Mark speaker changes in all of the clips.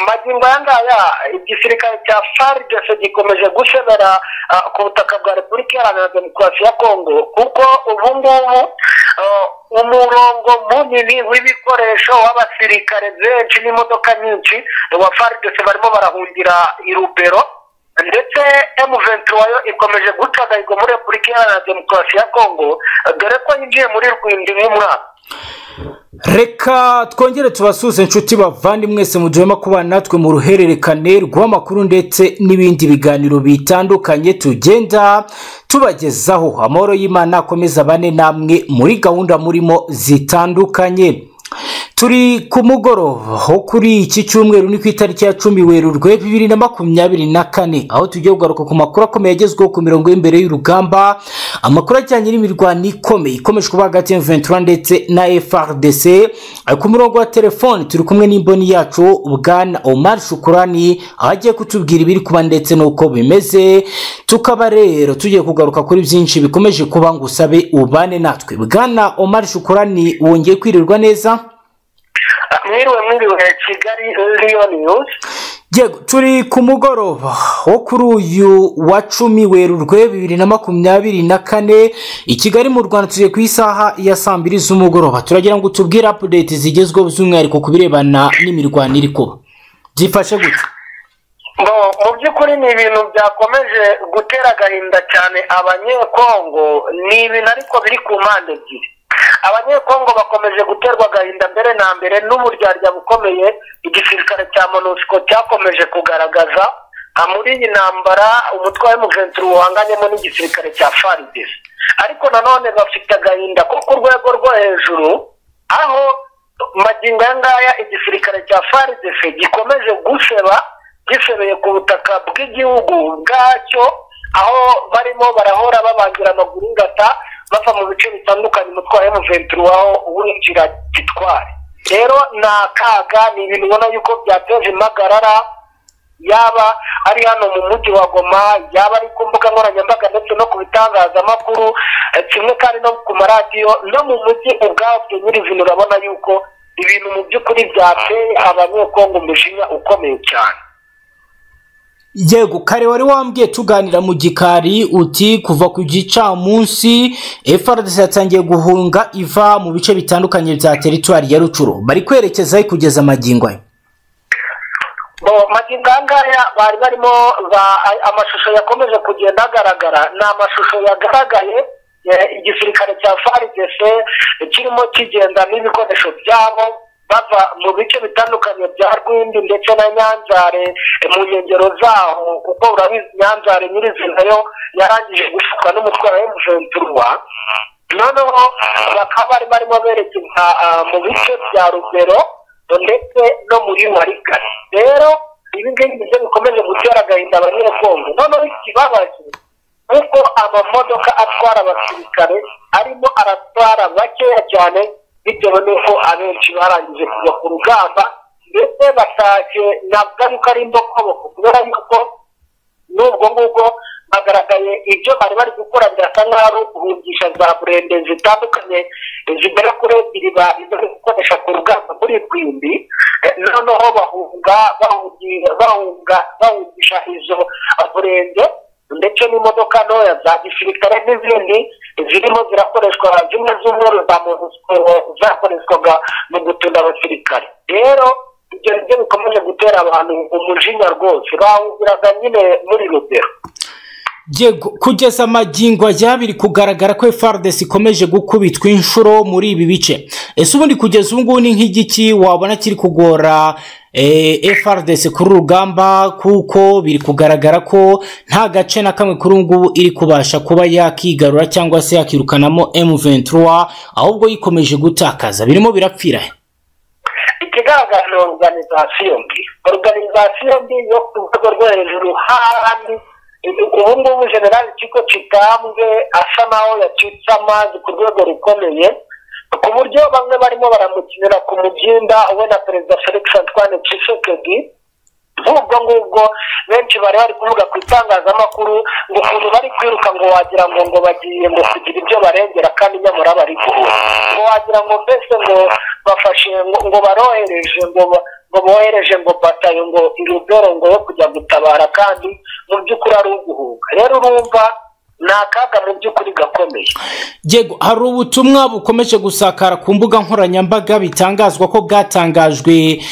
Speaker 1: magingo aya ngaya igisirikare cya faridese gikomeje gushebera ku butaka bwa repubulika iharanira demokarasi ya kongo kuko ubu ngubu umurongo munini w'ibikoresho w'abasirikare benshi n'imodoka nyinshi wa faridese barimo barahungira i rubero ndetse emu wayo ikomeje guca agahigo muri repubulika iharanira demokarasi ya kongo dore ko yinjiye muri rwindi y'umwaka
Speaker 2: reka twongere tubasuze inshuti bavandi mwese mu gihe kuba natwe mu ruhererekane rw'amakuru ndetse n'ibindi biganiro bitandukanye tugenda tubagezaho amahoro y'imana akomeza bane namwe muri gahunda murimo zitandukanye turi ku mugoroba ho kuri iki cyumweru ni ku itariki ya cumi werurwe bibiri na makumyabiri na kane aho tugiye kugaruka ku makuru akomeye agezweho ku mirongo y'imbere y'urugamba amakuru ajyanye n'imirwano ikomeye ikomeje kuba hagati ya ventura ndetse na frdc ku murongo wa telefoni turi kumwe n'imboni yacu bwana omar shukurani aho agiye kutubwira ibiri kuba ndetse n'uko bimeze tukaba rero tugiye kugaruka kuri byinshi bikomeje kuba ngo usabe ubane natwe bwana omar shukurani wongeye kwirirwa neza
Speaker 1: mwiriwe mwiriwe kigali riyoni yuzi
Speaker 2: yego turi ku mugoroba wo kuri uyu wa cumi werurwe bibiri na makumyabiri na kane i kigali mu rwanda tugiye ku isaha ya saa mbiri z'umugoroba turagira ngo tubwire apudeti zigezweho by'umwihariko ku birebana n'imirwano iri kuba byifashe gutya
Speaker 1: mu by'ukuri ni ibintu byakomeje gutera agahinda cyane abanyekongo ni ibintu ariko biri ku mpande ebyiri abanyekongo bakomeje guterwa agahinda mbere na mbere n'uburyarya bukomeye igisirikare cya monusco cyakomeje kugaragaza muri iyi ntambara umutwe wa emuventuri wahanganyemo n'igisirikare cya faridesi ariko nanone bafite agahinda ko ku rwego rwo hejuru aho magingo aya ngaya igisirikare cya faridesi gikomeje guseba gisebeye ku butaka bw'igihugu bwacyo aho barimo barahora babangira amaguru ingata bava mu bice bitandukanye umutwe wa emuventuri waho winjira gitware rero ni akaga ni ibintu ubona yuko byateje impagarara yaba ari hano mu mujyi wa goma yaba ari ku mbuga nkoranyambaga ndetse no ku bitangazamakuru kimwe kandi no ku maradiyo no mu mujyi ubwabyo nyirizina urabona yuko ibintu mu by'ukuri byateye abanyekongo umujinya ukomeye cyane
Speaker 2: yego kare wari wambwiye tuganira mu gikari uti kuva ku gicamunsi frdc yatangiye guhunga iva mu bice bitandukanye bya teritwari ya rucuru bari kwerekeza aho kugeza amagingo ayo
Speaker 1: magingo aya ngaya bari barimo amashusho yakomeje kugenda agaragara ni amashusho yagaragaye igisirikare cya frdc kirimo kigenda n'ibikoresho byabo bava mu bice bitandukanye bya rwindi ndetse na nyanzare mu nkengero zaho kuko urabizi nyanzare nyirizina yo yarangije gushukwa n'umutwe wa emuventurwa noneho bakaba bari barimo berekeza mu bice bya rugero ndetse no muri marikari rero ibi ngibi nibyo bikomeje gutera agahinda abanyekongo noneho ikibabaje kuko amamodoka atwara abasirikare arimo aratwara bakeya cyane bitewe n'uko abenshi barangije kujya ku rugamba ndetse batashye ntabwo ari ko ari imbokoboko kubera yuko n'ubwo ngubwo bagaragaye ibyo bari bari gukora birasa nk'aho ari ukubigisha za burende zitandukanye zigera kuri ebyiri bari gukoresha ku rugamba muri rwimbi noneho bahunga bahunga bahungisha izo burende ndetse n'imodoka ntoya za gisirikare n'izindi zirimo zirakoreshwa zimwe z'umweru za zakoreshwaga mu gutunda abasirikare rero ibyo nibyo bikomeje gutera abantu umujinya rwose bahungiraga nyine muri rugero
Speaker 2: yego kugeza amagingo ajya biri kugaragara ko frdc ikomeje gukubitwa inshuro muri ibi bice ese ubundi kugeza ubu ngubu ni nk'igiki wabona kiri kugora frdc kuri urugamba kuko biri kugaragara ko nta gace na kamwe kuri ubu ngubu iri kubasha kuba yakigarura cyangwa se yakirukanamo emuventura ahubwo yikomeje gutakaza birimo birapfira
Speaker 1: ikigaragara ni oruganizasiyo mbi oruganizasiyo mbi yo ku rwego rwo hejuru hahandi ubu ngubu generali kiko kitambwe asa naho yacitse amazi ku rwego rukomeye ku buryo bamwe barimo baramukinira ku mugimba we na perezida felix antoine tshisekedi nk'ubwo ngubwo benshi bari bari kuvuga ku itangazamakuru ngo ukuntu bari kwiruka ngo wagira ngo ngo bagiye ngo kugira ibyo barengera kandi nyamara bari guhura ngo wagira ngo mbese ngo bafashe ngo barohereje ngo ngo bohereje ngo batayo ngo irudoro ngo yo kujya gutabara kandi mu by'ukuri ari uguhuga rero urumva ni akaga mu by'ukuri gakomeye
Speaker 2: yego hari ubutumwa bukomeje gusakara ku mbuga nkoranyambaga bitangazwa ko bwatangajwe eh,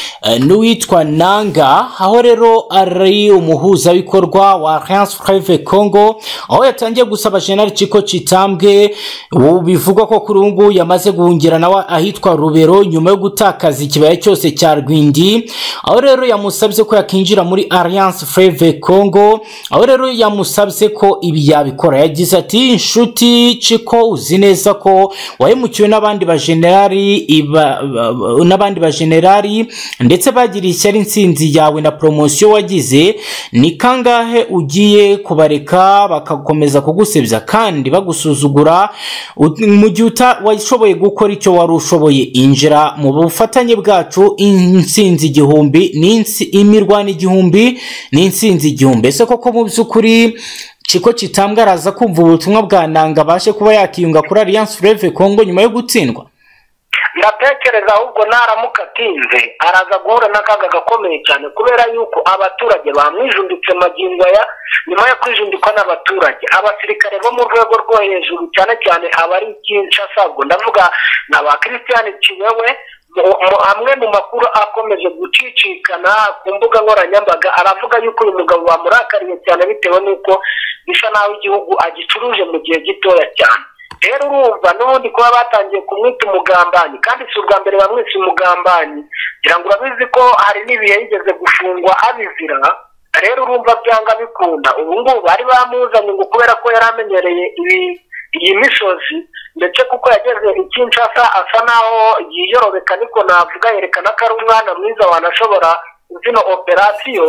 Speaker 2: n'uwitwa nanga aho rero ari umuhuzabikorwa wa alliance preve congo aho yatangiye gusaba jenali ciko kitambwe ubu bivugwa ko kuri ubu ngubu yamaze guhungira nawe ahitwa rubero nyuma yo gutakaza ikibaya cyose cya rwindi aho rero yamusabye ko yakinjira muri alliance preve congo aho rero yamusabye ko ibi yabikora Kora yagize ati inshuti ciko uzi neza ko wahemukiwe n'abandi bajenerali iba- ba- n'abandi bajenerali ndetse bagiriye ishyari intsinzi yawe na poromosiyo wagize ni kangahe ugiye kubareka bagakomeza kugusebya kandi bagusuzugura U- mu gihe uta- washoboye gukora icyo wari ushoboye injira mu bufatanye bwacu intsinzi igihumbi ni insi- imirwano igihumbi ni intsinzi igihumbi ese koko mu by'ukuri Chiko Chitambwe araza kumva ubutumwa bwa Nanga abashe kuba yakiyunga kuri Alliance Fleuve Congo nyuma yo gutsindwa.
Speaker 1: ndatekereza ahubwo naramuka atinze araza guhura n'akaga gakomeye cyane kubera yuko abaturage bamwijunditse magingo aya nyuma yo kwijundikwa n'abaturage abasirikare bo mu rwego rwo hejuru cyane cyane abari i Kinshasa ubwo ndavuga na ba christian kiwewe mu- mu- amwe mu makuru akomeje gucicikana ku mbuga nkoranyambaga aravuga yuko uyu mugabo bamurakariye cyane bitewe n'uko bisa naho igihugu agicuruje mu gihe gitoya cyane rero urumva n'ubundi kuba batangiye kumwita umugambanyi kandi si ubwa mbere bamwise umugambanyi ngira ngo urabizi ko hari n'ibihe yigeze gufungwa abizira rero urumva byanga bikunda ubu ngubu bari bamuzanye ngo kubera ko yari amenyereye ibi- iyi misozi ndetse kuko yageze i Kinshasa asa naho yiyorobeka niko navuga yerekana ko ari umwana mwiza wanashobora zino operasiyo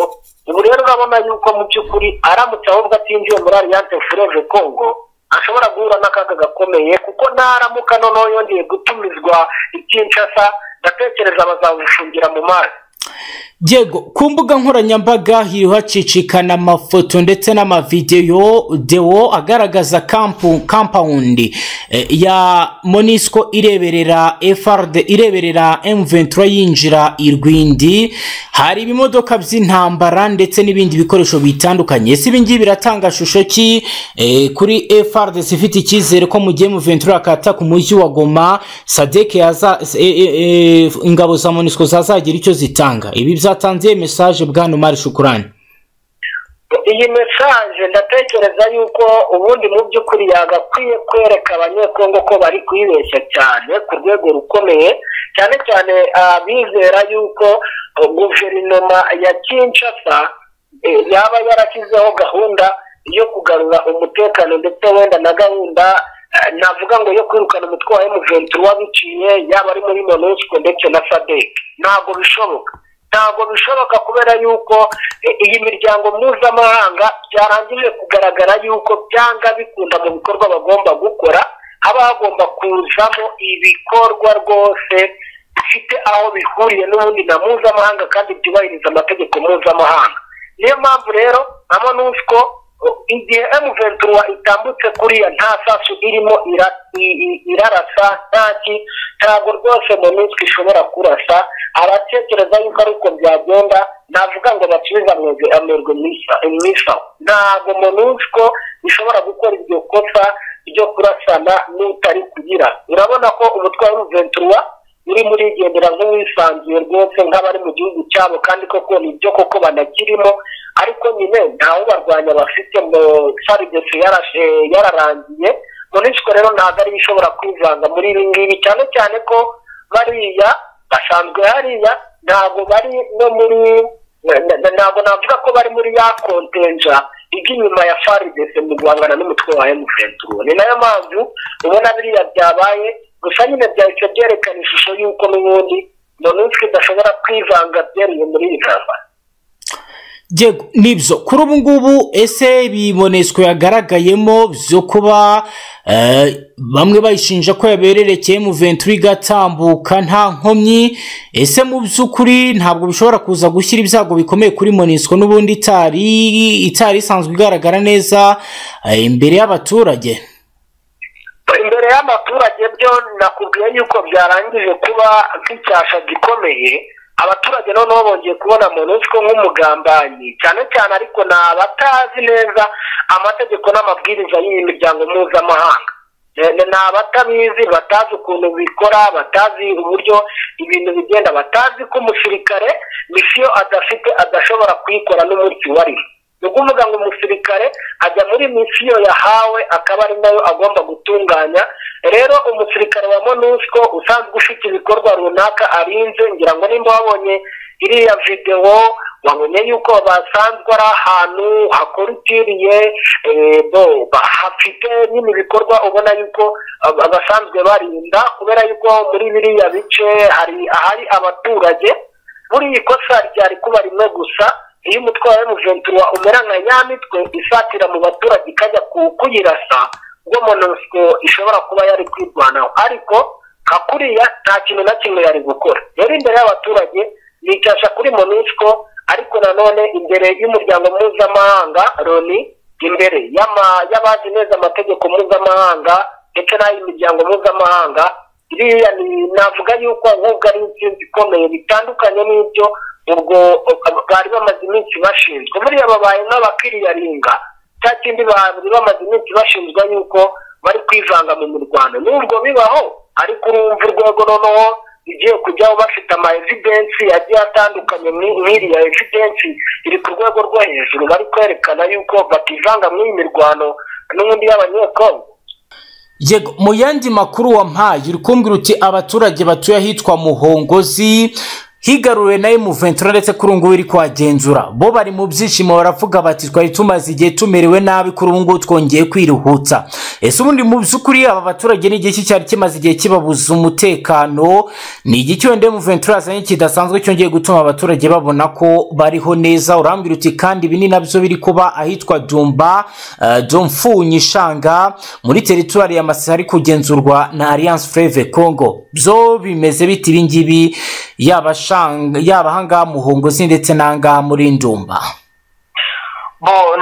Speaker 1: ubu rero urabona yuko mu by'ukuri aramutse ahubwo atinjiye muri alliance fureve congo ashobora guhura n'akaga gakomeye kuko naramuka noneho yongeye gutumizwa i Kinshasa ndatekereza bazamufungira mu mazi
Speaker 2: Yego ku mbuga nkoranyambaga hiriho hacicikana amafoto ndetse n'amavideyo dewo agaragaza kampu kampawundi eh, ya Monisco ireberera FRD ireberera M23 yinjira i Rwindi hari ibimodoka by'intambara ndetse n'ibindi bikoresho bitandukanye si ibingibi biratanga shusho ki eh, kuri FRD ifite icyizere ko mu gihe M23 akataka umujyi wa Goma Sadek yaza e, e, e, ingabo za Monisco zazagira icyo zitanga ibi byatanze message bwana Omar Shukurani
Speaker 1: iyi mesaje ndatekereza yuko ubundi mu by'ukuri yagakwiye kwereka abanyekongo ko bari kwibeshya cyane ku rwego rukomeye cyane cyane abizera yuko uh, guverinoma ya kinshasa eh, yaba yarashyizeho gahunda yo kugarura umutekano ndetse wenda na gahunda eh, navuga ngo yo kwirukana umutwe wa M23 wabiciye yaba ari muri MONUSCO ndetse na SADC ntabwo bishoboka ntabwo bishoboka kubera yuko eh, iyi miryango mpuzamahanga byarangije kugaragara yuko byanga bikunda mu bikorwa bagomba gukora haba hagomba kuzamo ibikorwa rwose bifite aho bihuriye n'ubundi na mpuzamahanga kandi byubahiriza amategeko mpuzamahanga niyo mpamvu rero na monusco uh, igihe emuventura itambutse kuriya nta sasu irimo ira- i- i- irarasa ntaki ntabwo rwose monusco ishobora kurasa aratekereza yuko ari uko byagenda navuga ngo basubize amwe- amerwe mwisaho ntabwo monusco ishobora gukora iryo kosa ryo kurasana n'utari kugira urabona ko umutwe wa emuventura uri muri igendera nk'uwisanzuye rwose nk'abari mu gihugu cyabo kandi koko ni byo koko banakirimo ariko nyine ntawe ubarwanya bafite mu sarigesi yararangiye monisiko rero ntabwo ariyo ishobora kwivanga muri ibi ngibi cyane cyane ko bariya basanzwe hariya ntabwo bari no muri na- na- ntabwo navuga ko bari muri ya kontenja ijya inyuma ya faridese mu guhangana n'umutwe wa emuventuro ni nayo mpamvu ubona biriya byabaye gusa nyine byahise byerekana ishusho y'uko n'ubundi monusiko idashobora kwivanga byeruye muri iri jamba
Speaker 2: Yego nibyo kuri ubu ngubu ese ibiboneswe yagaragayemo byo kuba eh, bamwe bayishinja ko yabererekeye mu venturi igatambuka nta nkomyi ese mu by'ukuri ntabwo bishobora kuza gushyira ibyago bikomeye kuri monisco n'ubundi itari itari isanzwe igaragara neza eh, imbere y'abaturage
Speaker 1: imbere y'abaturage byo nakubwiye yuko byarangije kuba nk'icyasha gikomeye abaturage noneho bongeye kubona monusco nk'umugambanyi cyane cyane ariko ni abatazi neza amategeko n'amabwiriza y'iyi miryango mpuzamahanga ni abatabizi batazi ukuntu bikora batazi uburyo ibintu bigenda batazi ko umusirikare misiyo adafite adashobora kuyikora n'umunsi wariho ni ukuvuga ngo umusirikare ajya muri misiyo yahawe akaba ari nayo agomba gutunganya rero umusirikare wa monusco usanzwe ufite ibikorwa runaka arinze ngira ngo nimba wabonye iriya videwo wabonye yuko basanzwe ari ahantu hakorutiriye hafite nyine ibikorwa ubona yuko basanzwe barinda kubera yuko muri biriya bice hari ahari abaturage buri ikosa ryari kuba rimwe gusa iyo umutwe wa emuventura umera nka nyamitwe isatira mu baturage ikajya kuyirasa ubwo monusco ishobora kuba yari kwirwanaho ariko nka kuriya nta kintu na kimwe yari gukora yari imbere y'abaturage yicisha kuri monusco ariko nanone imbere y'umuryango mpuzamahanga loni imbere y'abazi neza amategeko mpuzamahanga ndetse n'ay'imiryango mpuzamahanga iriya navuga yuko ahubwo ari intsinzi ikomeye bitandukanye n'ibyo ubwo bari bamaze iminsi bashinzwe buriya babaye nk'abakiriyaringa cya kindi bari bamaze iminsi bashinzwe yuko bari kwivanga mu mirwano n'ubwo bibaho ariko urumva urwego noneho igiye kujyaho bafite ama evidensi agiye atandukanye nk'iriya evidensi iri ku rwego rwo hejuru bari kwerekana yuko bativanga muri iyi mirwano n'ubundi y'abanyekongo
Speaker 2: yego mu yandi makuru wampaye uri kumbwira uti abaturage batuye ahitwa muhongozi higaruriwe na emuventura ndetse kuri ubu ngubu iri kuhagenzura bo bari mu byishimo baravuga bati twari tumaze igihe tumerewe nabi kuri ubu ngubu twongeye kwiruhutsa ese ubundi mu by'ukuri aba baturage ni igihe cyari kimaze igihe kibabuza umutekano ni igiki wenda emuventura yazanye kidasanzwe cyongeye gutuma abaturage babona ko bariho neza urambwira uti kandi ibi ni nabyo biri kuba ahitwa dumba uh, domfu nyishanga muri teritwari ya masisi hari kugenzurwa na alliance freve congo byo bimeze biti ibi ngibi yaba yaba ahangaha muhongozi ndetse n'ahangaha muri ndumba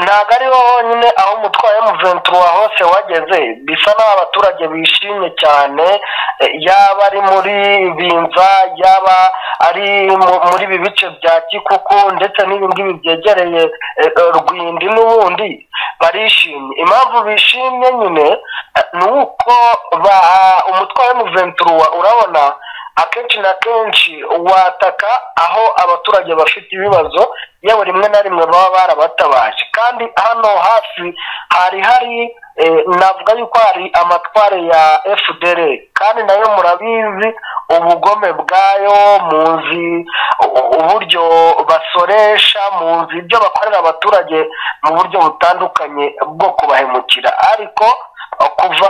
Speaker 1: ntabwo ari bo honyine aho umutwaye wa hose wageze bisa n'aho abaturage bishimye cyane yaba ari muri binza yaba ari muri ibi bice bya kikuku ndetse ngibi byegereye rwindi n'ubundi barishimye impamvu bishimye nyine ni uko umutwaye wa urabona akenshi na kenshi wataka aho abaturage bafite ibibazo yewe rimwe na rimwe baba barabatabaje kandi hano hafi hari hari navuga yuko hari amatware ya fdr kandi nayo murabizi ubugome bwayo muzi uburyo basoresha muzi ibyo bakorera abaturage mu buryo butandukanye bwo kubahemukira ariko kuva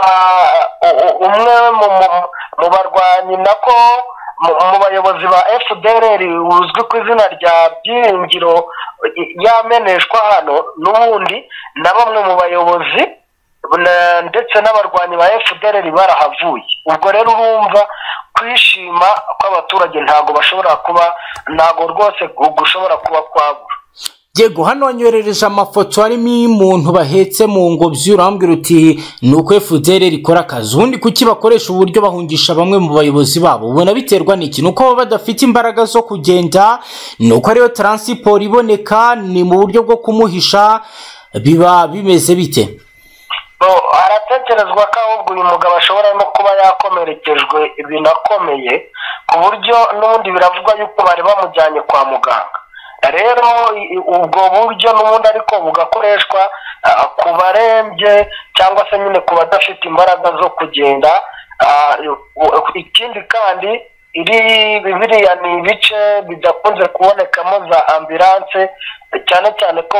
Speaker 1: umwe mu barwanyi nako mu bayobozi ba fdr uzwi ku izina rya byiringiro yameneshwa hano n'ubundi na bamwe mu bayobozi ndetse n'abarwanyi ba fdr barahavuye ubwo rero urumva kwishima kw'abaturage ntabwo bashobora kuba ntabwo rwose gushobora kuba kwabura
Speaker 2: yego hano wanyoherereje amafoto harimo y'umuntu bahetse mu ngobyi urambwira uti ni uko efudere rikora akazi ubundi kuki bakoresha uburyo bahungisha bamwe mu bayobozi babo ubona biterwa n'iki ni uko baba badafite imbaraga zo kugenda ni uko ariyo taransiporo iboneka ni mu buryo bwo kumuhisha biba bimeze bite
Speaker 1: haratekerezwa ko ahubwo uyu mugabo ashobora no kuba yakomerekejwe binakomeye ku buryo n'ubundi biravugwa yuko bari bamujyanye kwa muganga rero ubwo buryo n'ubundi ariko bugakoreshwa ku barembye cyangwa se nyine ku badafite imbaraga zo kugenda ikindi kandi iri biriya ni ibice bidakunze kubonekamo za ambilanse cyane cyane ko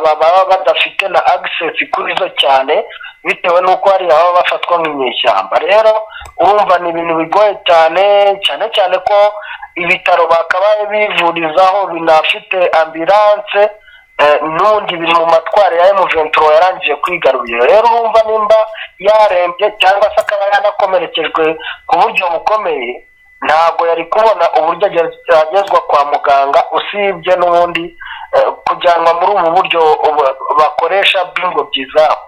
Speaker 1: baba badafite na agisesi kuri zo cyane bitewe n'uko hariya baba bafatwa nk'inyeshyamba rero urumva ni ibintu bigoye cyane cyane cyane ko ibitaro bakabaye bivurizaho binafite ambilanse n'ubundi biri mu matwara ya emuventuro yarangiye kwigarurira rero urumva nimba yarembye cyangwa se akaba yanakomerekejwe ku buryo bukomeye ntabwo yari kubona uburyo agezwa kwa muganga usibye n'ubundi kujyanwa muri ubu buryo bakoresha bw'ingobyi zabo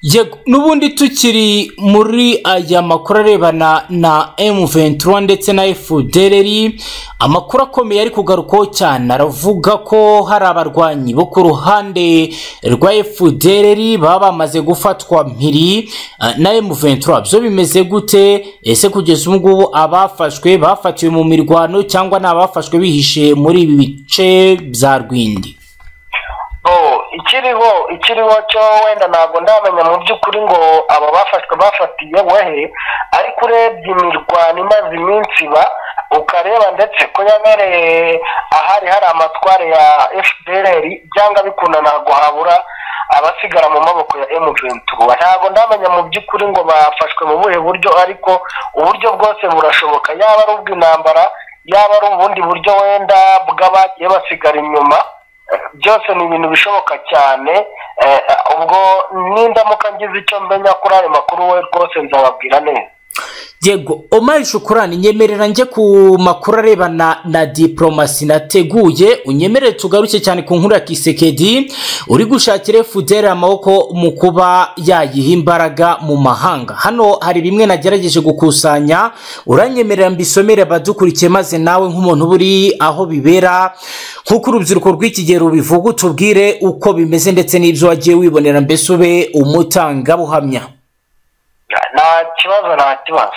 Speaker 2: yego n'ubundi tukiri muri aya makuru arebana na M23 ndetse na FDLR amakuru akomeye ari kugarukwaho cyane aravuga ko hari abarwanyi bo ku ruhande rwa FDLR baba bamaze gufatwa mpiri eh, na M23 byo bimeze gute ese kugeza ubu ngubu abafashwe bafatiwe mu mirwano cyangwa ni abafashwe bihishe muri ibi bice bya Rwindi
Speaker 1: Oh, ikiriho ikiriho cyo wenda ntabwo ndamenya mu by'ukuri ngo aba bafashwe bafatiye wehe ariko urebye imirwano imaze iminsi iba ukareba ndetse ko yabereye ahari hari amatware ya fpr byanga bikunda ntabwo habura abasigara mu maboko ya M23 ntabwo ndamenya mu by'ukuri ngo bafashwe mu buhe buryo ariko uburyo bwose burashoboka yaba ari ubw'intambara yaba ari ubundi buryo wenda bw'abagiye basigara inyuma byose ni ibintu bishoboka cyane eh, ubwo n'indamuka ngize icyo mbenya kuri ayo makuru we rwose nzababwira neza
Speaker 2: yego omari shukurani nyemerera njye ku makuru arebana na diporomasi nateguye unyemerere tugaruke cyane ku nkuru ya kisekedi uri gushakira fudere amaboko mu kuba yayiha imbaraga mu mahanga hano hari bimwe nagerageje gukusanya uranyemerera mbisomere abadukurikiye maze nawe nk'umuntu uba uri aho bibera nk'uko urubyiruko rw'ikigero bivuga utubwire uko bimeze ndetse n'ibyo wagiye wibonera mbese ube umutangabuhamya
Speaker 1: nta kibazo nta kibazo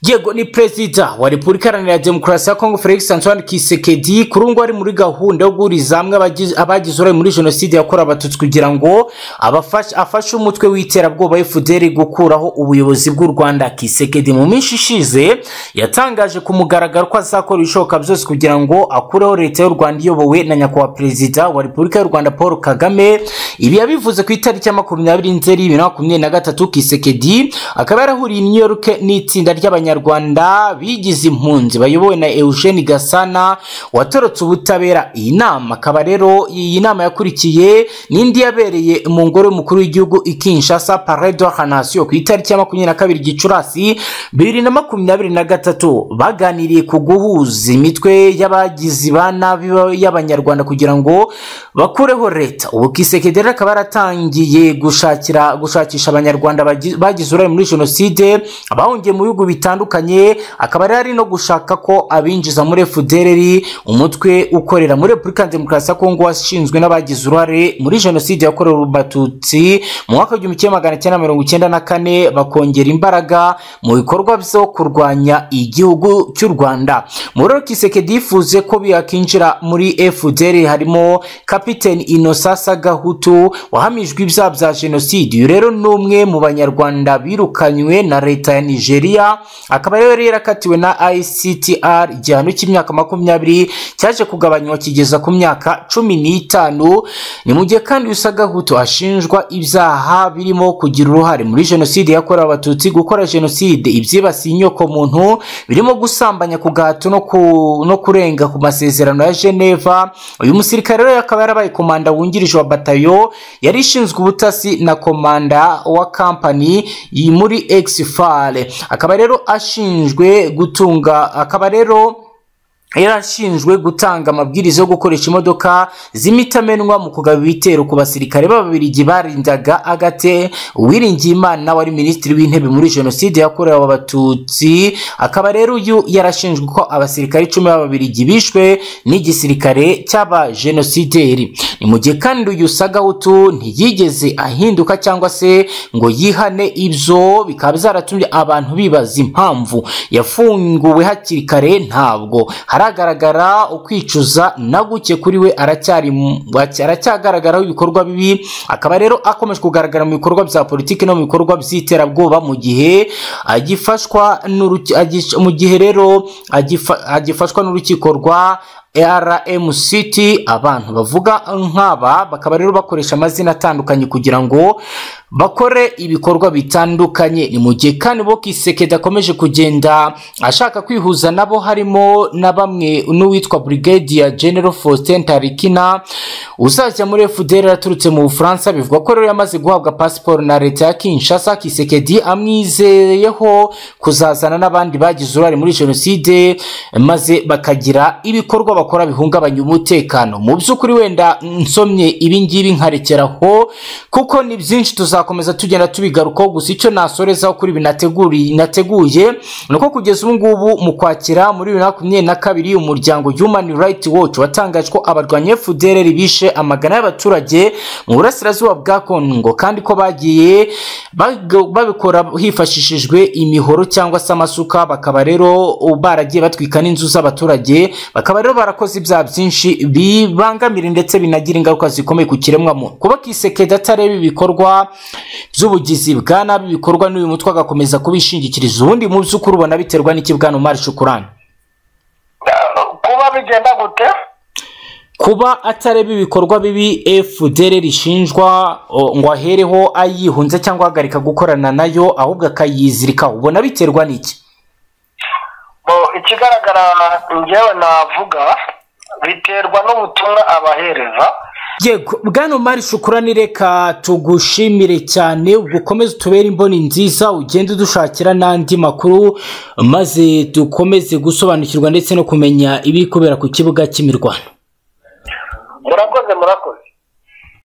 Speaker 2: yego ni perezida wa repubulika iharanira demokarasi ya kongo felix antoine kisekedi kuri ubu ngubu ari muri gahunda yo guhuriza hamwe abagize- abagize uruhare muri jenoside yakorewe abatutsi kugira ngo abafashe- afashe umutwe w'iterabwoba fdr gukuraho ubuyobozi bw'u rwanda kisekedi mu minsi ishize yatangaje ku mugaragaro ko azakora ibishoboka byose kugira ngo akureho leta y'u rwanda iyobowe na nyakubahwa perezida wa repubulika y'u rwanda paul kagame ibi yabivuze ku itariki ya makumyabiri nzeri bibiri na makumyabiri na gatatu kisekedi akaba yarahuriye i new york n'itsinda ry'abanyarwanda bigize impunzi bayobowe na eugene gasana watorotse ubutabera iyi nama akaba rero iyi nama yakurikiye n'indi yabereye mu ngoro y'umukuru w'igihugu i kinshasa parade de la nation ku itariki ya makumyabiri na kabiri gicurasi bibiri na makumyabiri na gatatu baganiriye ku guhuza imitwe y'abagizi ba nabi ba- y'abanyarwanda kugira ngo bakureho leta ubu kisekedi rero akaba yaratangiye gushakira gushakisha abanyarwanda bagi- bagize uruhare muri jenoside abahungiye mu bihugu bitandukanye akaba rero ari no gushaka ko abinjiza muri fdrr umutwe ukorera muri repubulika ya demokarasi ya kongo washinzwe n'abagize uruhare muri jenoside yakorewe abatutsi mu mwaka w'igihumbi kimwe magana cyenda mirongo icyenda na kane bakongera imbaraga mu bikorwa byo kurwanya igihugu cy'u rwanda muri rero kisekedi yifuze ko yakinjira muri fdr harimo kapiteni inosasa gahutu wahamijwe ibyaha bya jenoside uyu rero ni umwe mu banyarwanda birukanywe na leta ya nigeria akaba rero yarakatiwe na ictr igihano cy'imyaka makumyabiri cyaje kugabanywa kigeza ku myaka cumi n'itanu ni mu gihe kandi usagahutu ashinjwa ibyaha birimo kugira uruhare muri jenoside yakorewe abatutsi gukora jenoside ibyibasiye inyokomuntu birimo gusambanya ku gahato no, ku, no kurenga ku masezerano ya geneva uyu musirikare rero akaba yarabaye komanda wungirije wa batayo yari ishinzwe ubutasi na komanda wa kampani yi- muri exfale akaba rero ashinjwe gutunga akaba rero yarashinjwe gutanga amabwiriza yo gukoresha imodoka z'imitamenwa mu kugaba ibitero ku basirikare b'ababiligi barindaga agate uwiringiyimana wari minisitiri w'intebe muri jenoside yakorewe abatutsi akaba rero uyu yarashinjwe ko abasirikare icumi b'ababiligi bishwe n'igisirikare cy'abajenosideri ni mu gihe kandi uyu sagahutu ntiyigeze ahinduka cyangwa se ngo yihane ibyo bikaba byaratumye abantu bibaza impamvu yafunguwe hakiri kare ntabwo haragaragara ukwicuza na guke kuri we aracyari mu- aracyagaragaraho ibikorwa bibi akaba rero akomeje kugaragara mu bikorwa bya politiki no mu bikorwa by'iterabwoba mu gihe agifashwa n'uruki- agish- mu gihe rero agifa- agifashwa n'urukiko rwa RMCT abantu bavuga nk'aba bakaba rero bakoresha amazina atandukanye kugira ngo bakore ibikorwa bitandukanye ni mu gihe kandi bo kisekedi akomeje kugenda ashaka kwihuza nabo harimo na bamwe n'uwitwa brigadier general faustin tarikina uzajya muri fdr yaturutse mu bufaransa bivuga ko rero yamaze guhabwa pasiporo na leta ya kinshasa kisekedi amwizeyeho kuzazana n'abandi bagize uruhare muri jenoside maze bakagira ibikorwa bakora bihungabanya umutekano mu by'ukuri wenda nsomye ibi ngibi nkarekeraho kuko ni byinshi tuzakomeza tugenda tubigarukaho gusa icyo nasorezaho kuri ibi nateguri- nateguye ni uko kugeza ubu ngubu mu kwakira muri bibiri na makumyabiri na kabiri umuryango human rights watch watangaje ko abarwanya fdr bishe amagana y'abaturage mu burasirazuba bwa kongo kandi ko bagiye bag- babikora hifashishijwe imihoro cyangwa se amasuka bakaba rero baragiye batwika n'inzu z'abaturage bakaba rero barakoze ibyaha byinshi bibangamira ndetse binagira ingaruka zikomeye ku kiremwamuntu kuba kisekedi atareba ibikorwa by'ubugizi bwa nabi bikorwa n'uyu mutwe agakomeza kubishingikiriza ubundi mu by'ukuri ubona biterwa n'iki bwana umari shukurani
Speaker 1: kuba bigenda gute
Speaker 2: kuba atareba ibikorwa bibi fdr rishinjwa o, ngo ahereho ayihunze cyangwa ahagarika gukorana nayo ahubwo akayizirikaho ubona biterwa n'iki
Speaker 1: Bo, ikigaragara njyewe navuga biterwa n'ubutumwa abahereza
Speaker 2: yego bwana umari shukurani reka tugushimire cyane ukomeze utubere imboni nziza ugende dushakira n'andi makuru maze dukomeze gusobanukirwa ndetse no kumenya ibiri kubera ku kibuga cy'imirwano
Speaker 1: murakoze murakoze